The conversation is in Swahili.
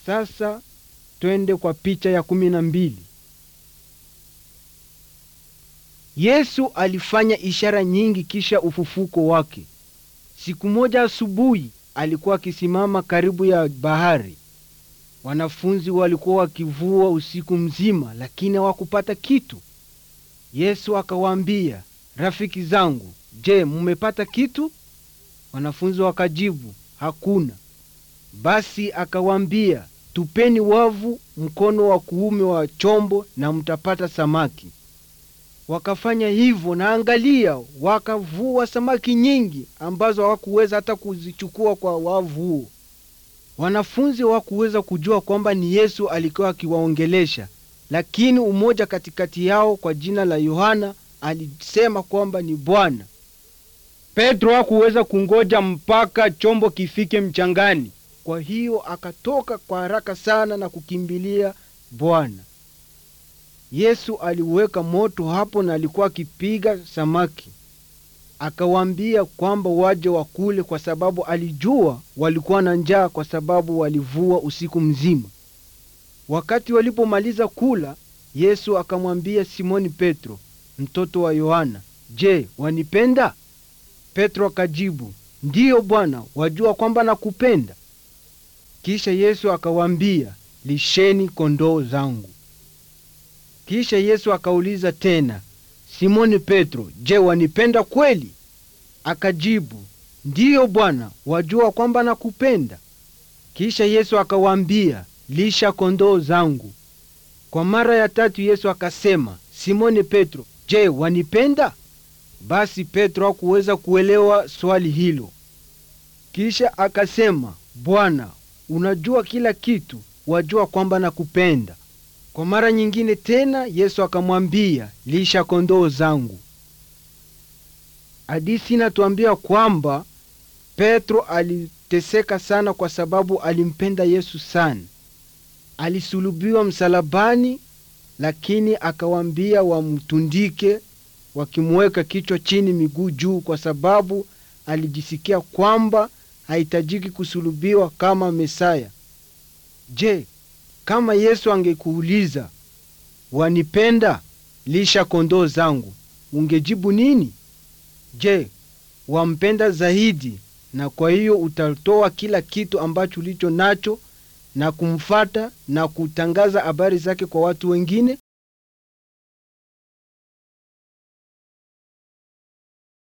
Sasa twende kwa picha ya kumi na mbili. Yesu alifanya ishara nyingi kisha ufufuko wake. Siku moja asubuhi alikuwa akisimama karibu ya bahari. Wanafunzi walikuwa wakivua usiku mzima, lakini hawakupata kitu. Yesu akawaambia, rafiki zangu, je, mmepata kitu? Wanafunzi wakajibu, hakuna. Basi akawaambia, tupeni wavu mkono wa kuume wa chombo na mtapata samaki. Wakafanya hivyo, na angalia, wakavua samaki nyingi ambazo hawakuweza hata kuzichukua kwa wavu huo. Wanafunzi hawakuweza kujua kwamba ni Yesu alikuwa akiwaongelesha, lakini umoja katikati yao kwa jina la Yohana alisema kwamba ni Bwana. Petro hakuweza kungoja mpaka chombo kifike mchangani, kwa hiyo akatoka kwa haraka sana na kukimbilia Bwana. Yesu aliweka moto hapo na alikuwa akipiga samaki. Akawaambia kwamba waje wakule, kwa sababu alijua walikuwa na njaa, kwa sababu walivua usiku mzima. Wakati walipomaliza kula, Yesu akamwambia Simoni Petro, mtoto wa Yohana, je, wanipenda? Petro akajibu, ndiyo Bwana, wajua kwamba nakupenda. Kisha Yesu akawaambia, lisheni kondoo zangu. Kisha Yesu akauliza tena, Simoni Petro, je, wanipenda kweli? Akajibu, ndiyo Bwana, wajua kwamba nakupenda. Kisha Yesu akawaambia, lisha kondoo zangu. Kwa mara ya tatu Yesu akasema, Simoni Petro, je, wanipenda? Basi Petro hakuweza kuelewa swali hilo. Kisha akasema, Bwana, unajua kila kitu, wajua kwamba nakupenda. Kwa mara nyingine tena Yesu akamwambia, lisha kondoo zangu. Hadithi inatuambia kwamba Petro aliteseka sana kwa sababu alimpenda Yesu sana. Alisulubiwa msalabani, lakini akawaambia wamtundike wakimweka kichwa chini, miguu juu, kwa sababu alijisikia kwamba hahitajiki kusulubiwa kama Mesaya. Je, kama Yesu angekuuliza wanipenda, lisha kondoo zangu, ungejibu nini? Je, wampenda zaidi, na kwa hiyo utatoa kila kitu ambacho ulicho nacho na kumfata na kutangaza habari zake kwa watu wengine?